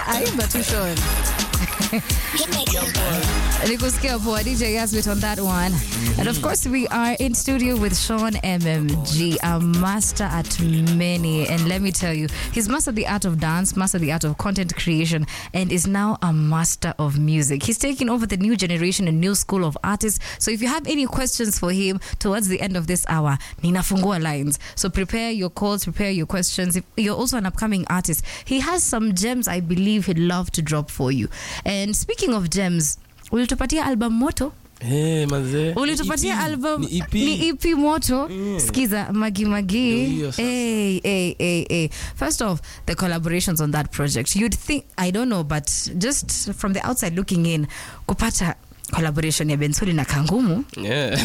aimba tu Sean. Nikusikia poa DJ Yasbit on that one. And of course we are in studio with Sean MMG, a master at many. And let me tell you, he's mastered the art of dance, mastered the art of content creation, and is now a master of music. He's taking over the new generation and new school of artists. So if you have any questions for him towards the end of this hour, ninafungua lines. So prepare your calls, prepare your questions. If you're also an upcoming artist, he has some gems I believe he'd love to drop for you. And speaking of gems, ulitupatia album moto Hey, mazee. ulitupatia Ni EP. album Ni EP. ni EP moto skiza magi Ndio magi hiyo sasa. hey, hey, hey, hey. first off the collaborations on that project you'd think i don't know but just from the outside looking in kupata collaboration ya bensoli inakaa ngumu Yeah.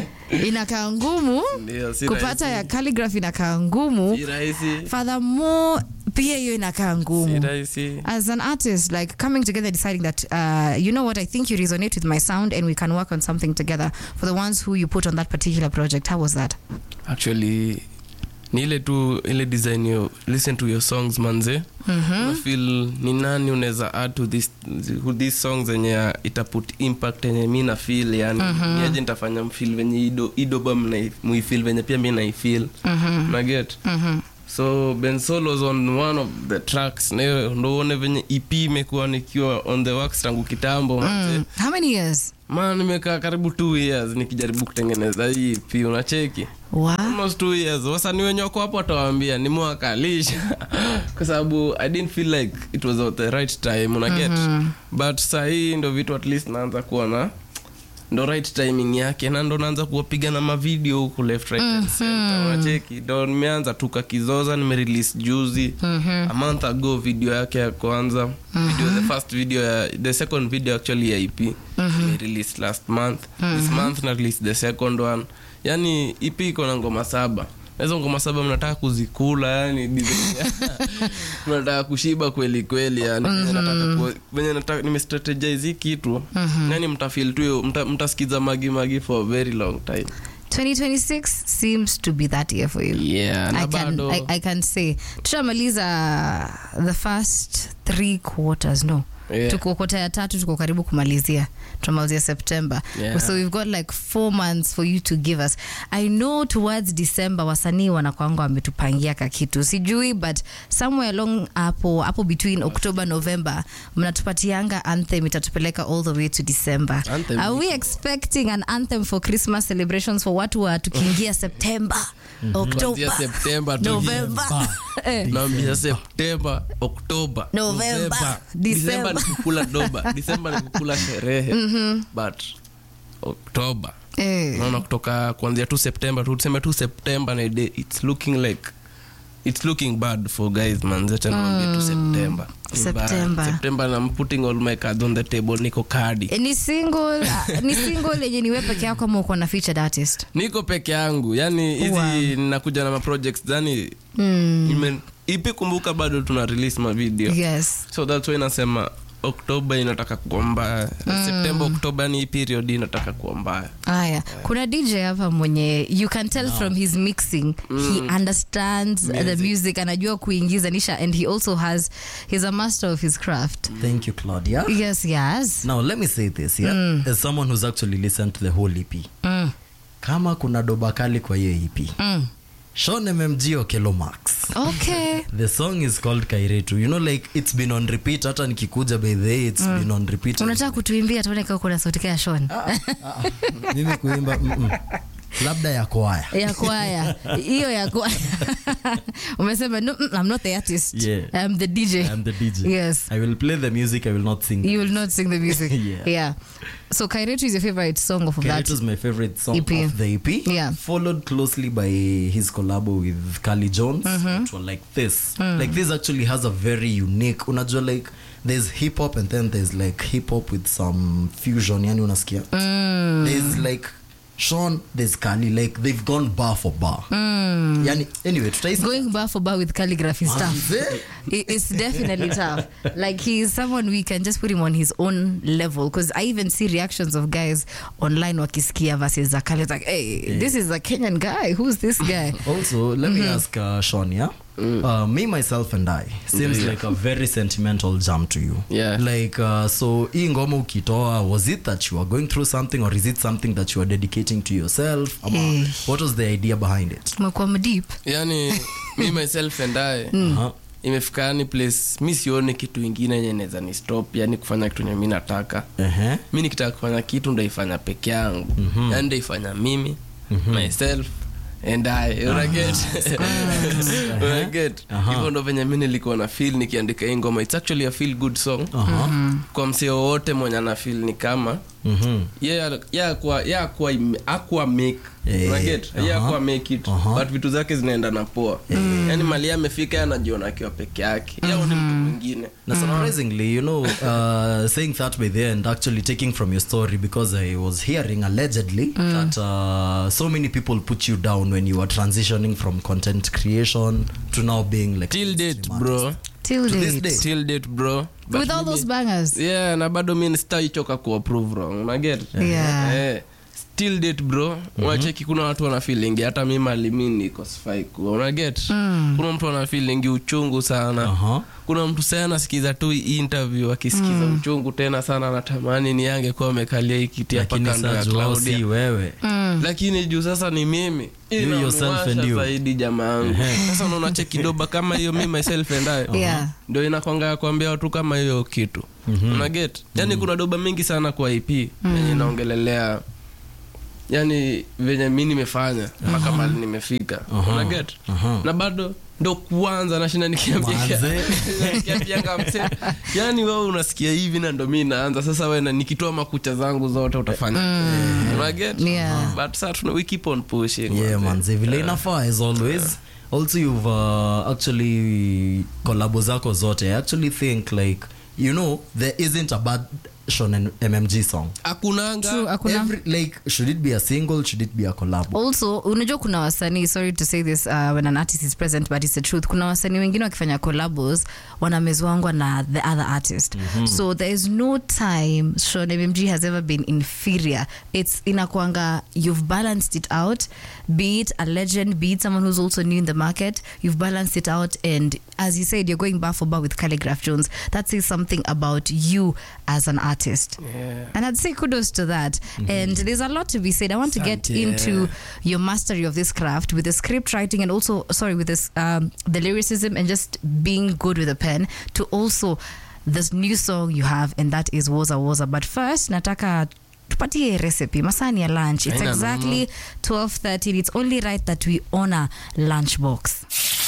inakaa ngumu Ndio, si kupata rahisi. ya calligraph inakaa ngumu Si rahisi. furthermore pia hiyo inakaa Si ngumu rahisi. as an artist, like coming together, deciding that, uh, you know what, I think you resonate with my sound and we can work on something together for the ones who you put on that particular project. How was that? actually ni ile tu ile design yo listen to your songs manze mm-hmm. feel ni nani unaweza add to this, this songs enye itaput impact enye mi na feel yani mm-hmm. niaje nitafanya mfil venye ido, idoba mna- muifeel venye pia mi naifeel mm-hmm. naget Mm-hmm. so ben Sol was on one of the tracks na hiyo ndo uone venye ep imekuwa nikiwa on the works tangu kitambo manze Mm. How many years? maana nimekaa karibu two years nikijaribu kutengeneza hii ep unacheki Wow. almost two years wasanii wenye wako hapo watawambia nimewakalisha kwa sababu i didn't feel like it was at the right time unaget mm-hmm. but sahii ndo vitu at least naanza kuona ndo right timing yake na ndo naanza kuwapiga na mavideo huku left right and center unacheki ndo nimeanza tu kakizoza nimerelease juzi Mhm. a month ago video yake ya kwanza video the first video ya the second video actually ya ep release last month this month na release the second one yani ep iko na ngoma saba Na hizo ngoma saba mnataka kuzikula yani design ya- mnataka kushiba kweli kweli yani venye nataka ku- venye nataka nimestrategize hii kitu yani mtafeel tu hiyo- mta- mtasikiza magi magi for a very long time 2026 seems to be that year for you. yeah na I can, bado I, I can say tushamaliza the first three quarters no Yeah. tuko kota ya tatu tuko karibu kumalizia tunamalizia september Yeah. so we've got like four months for you to give us i know towards december wasanii wanakwanga wametupangia kakitu sijui but somewhere along hapo hapo between october november mnatupatianga anthem itatupeleka all the way to december Anthem are we expecting an anthem for christmas celebrations for watu wa tukiingia september Kuanzia october september tu november Eh. naambia septemba oktoba November, disemba December. ni kukula doba disemba ni kukula sherehe but oktoba Eh. naona kutoka kuanzia tu septemba tu tuseme tu septemba na ide it's looking like it's looking bad for guys manzetanawambia tu septemba Ni bad. September. september na I'm putting all my cards on the table niko kadi Eh, ni single uh, ni single yenye niwe peke yako ama uko na featured artist niko peke yangu yani hizi Wow. nakuja na maprojects yani mm. Nime- ipi kumbuka bado tuna release mavideo yes so that's why nasema oktoba inataka kuwa mbaya septemba oktoba ni hii period inataka kuwa mbaya aya kuna dj hapa mwenye you can tell from his mixing he understands the music anajua kuingiza nisha and he also has he's a master of his craft Thank you, Claudia. yes yes Now, let me say this, yeah? As someone who's actually listened to the whole EP. mm. Kama kuna doba kali kwa hiyo EP. Mm. Sean MMG Okelo Max. okay The song is called Kairetu. You know, like, it's been on repeat. Hata nikikuja by the way, it's been on repeat. unataka kutuimbia tuone kama kuna sauti ya shon Mimi kuimba, mm-mm. labda ya kwaya. ya kwaya hiyo ya kwaya umesema no, mm, i'm not the artist Yeah. i'm the dj I'm the DJ. yes I will play the music, I will not sing. you will not sing the music Yeah. yeah so kairetu is your favorite song of that Kairetu is my favorite song EP. of the EP. Yeah. Followed closely by his collabo with Carly Jones, which were like this. Like this actually has a very unique. Unajua like there's hip hop and then there's like hip hop with some fusion. Yani unasikia. There's like Sean, there's Carly. Like they've gone bar for bar. Yani anyway, tutaisi. going bar for bar with calligraphy stuff it, it's definitely tough like he's someone we can just put him on his own level because i even see reactions of guys online wakisikia versus zakali it's like hey this is a kenyan guy who's this guy Also, let me ask uh, Sean, yeah? uh, me myself and i seems Yeah. like a very sentimental jam to you Yeah. like uh, so hii ngoma ukitoa was it that you are going through something or is it something that you are dedicating to yourself Ama, Eh. what was the idea behind it umekuwa mdeep yani me myself and i uh-huh. imefika yani place mi sioni kitu ingine yenye naweza ni stop yani kufanya kitu enye mi nataka Uh-huh. mi nikitaka kufanya kitu ndaifanya peke yangu mm-hmm. yani ndaifanya mimi mm-hmm. myself and I, unaget unaget hivyo ndo venye mi nilikuwa na feel nikiandika hii ngoma its actually a feel good song Uh-huh. kwa msee wowote mwenye ana feel ni kama Mhm. ye akuwa ye akuwa ime- akuwa make Eh, unaget ye aha. akuwa make it Aha. but vitu zake zinaenda na poa yani mali ye amefika ye anajiona akiwa peke yake ye ni mtu mwingine Now, surprisingly, you know, uh, saying that by the end, actually taking from your story, because I was hearing allegedly that uh, so many people put you down when you were transitioning from content creation to now being like till date stream bro artist. till To this date day. till date bro But with all mimi- those bangers yeah na bado mi sitaichoka kuapprove wrong unaget Yeah. eh, still date bro unacheki kuna watu wana feelingi hata mi mali mi niko sifai kuwa unaget kuna mtu ana feelingi uchungu sana Uh-huh. kuna mtu saa anasikiza tu hii interview akisikiza uchungu tena sana anatamani ni yange kuwa amekalia hii kiti hapa Lakini kando ya sasa wao Claudia. si wewe. lakini juu sasa ni mimi You yourself and Inamuwasha you. zaidi jamaa yangu sasa unaona chekidoba kama hiyo mi myself and I Yeah. ndio inakwanga ya kuambia watu kama hiyo kitu una get yani kuna doba mingi sana kwa ip yenye inaongelelea yani venye mi nimefanya mpaka mali nimefika una get na bado ndo kuanza nashinda Manze. nikiambianga mse yani wewe unasikia hivi na ndo mi naanza sasa we na- nikitoa makucha zangu zote utafanya una get Yeah. but sasa tuna we keep on pushing yeah manze. manze vile inafaa as always also you've uh, actually kolabo zako zote i actually think like you know there isn't a bad Sean mmg song hakunanga True, hakuna Every, like should it be a single should it be a collab also unajua kuna wasanii sorry to say this uh, when an artist is present but it's the truth kuna wasanii wengine wakifanya collabos wanamezwangwa na the other artist so there is no time Sean mmg has ever been inferior it's inakwanga you've balanced it out be it a legend be it someone who's also new in the market you've balanced it out and as you said you're going bar for bar with calligraph jones that says something about you as an artist Yeah. and I'd say kudos to that. And there's a lot to be said. I want to get Asante. into your mastery of this craft with the script writing and also, sorry, with this um, the lyricism and just being good with a pen. To also this new song you have, and that is Woza Woza. But first, nataka tupatie recipe masani ya lunch it's Haina exactly 12:30 it's only right that we honor lunchbox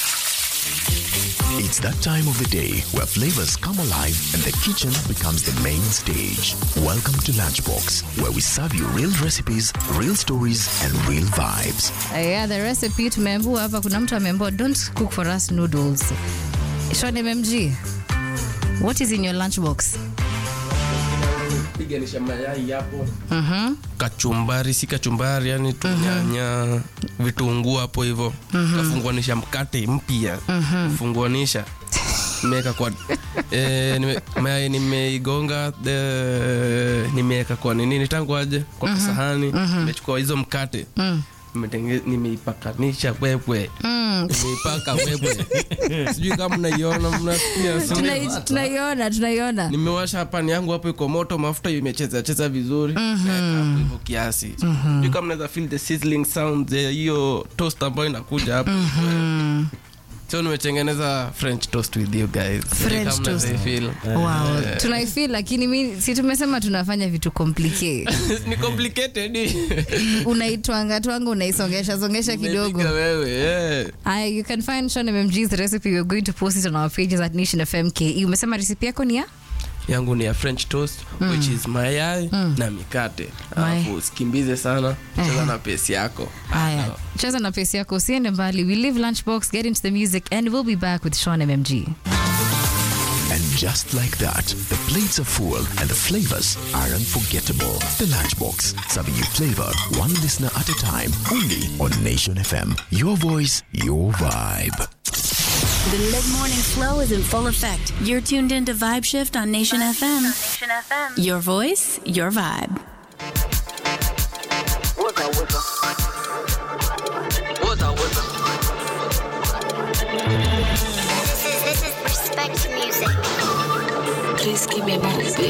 It's that time of the day where flavors come alive and the kitchen becomes the main stage. Welcome to Lunchbox, where we serve you real recipes, real stories, and real vibes. Uh, yeah, the recipe tumeambua hapa kuna mtu ameambua don't cook for us noodles Sean mmg what is in your lunchbox piganisha mayai hapo kachumbari si kachumbari yani tunyanya vitunguu hapo hivo kafunguanisha mkate mpya funguanisha nimeweka kwa eh, nime, mayai nimeigonga the- nimeweka kwa nini nitanguaje kwa kasahani nimechukua hizo mkate Nimetenge- nimeipakanisha kwekwe nimeipaka kwekwe sijui kama mnaiona mnasikia si- Tunai- tunaiona tunaiona nimewasha pani yangu hapo iko moto mafuta imecheza cheza vizuri Naweka hapo hivyo kiasi mm kama mnaweza feel the sizzling sound ya hiyo toast ambayo inakuja hapo so nimetengeneza french toast with you guys Sijui French kama mnaweza toast. feel. wow tunaifeel lakini mi si tumesema tunafanya vitu complicate ni complicated unaitwanga twanga unaisongesha songesha kidogo Umepiga wewe yeah. Aya, you can find Sean mmg's recipe we're going to post it on our pages at nation fm ke umesema recipe yako ni ya yangu ni ya french toast which is mayai na mikate alafu usikimbize sana cheza na pesi yako haya cheza na pesi yako usiende mbali we leave lunchbox get into the music and we'll be back with Sean mmg And just like that, the plates are full and the flavors are unforgettable. The Lunchbox, serving you flavor one listener at a time, only on Nation FM. Your voice, your vibe. The mid morning flow is in full effect. You're tuned into Vibe Shift on Nation FM. Nation FM. Your voice, your vibe. What's up, what's up? What's up, what's up? vibes music. Please give me more.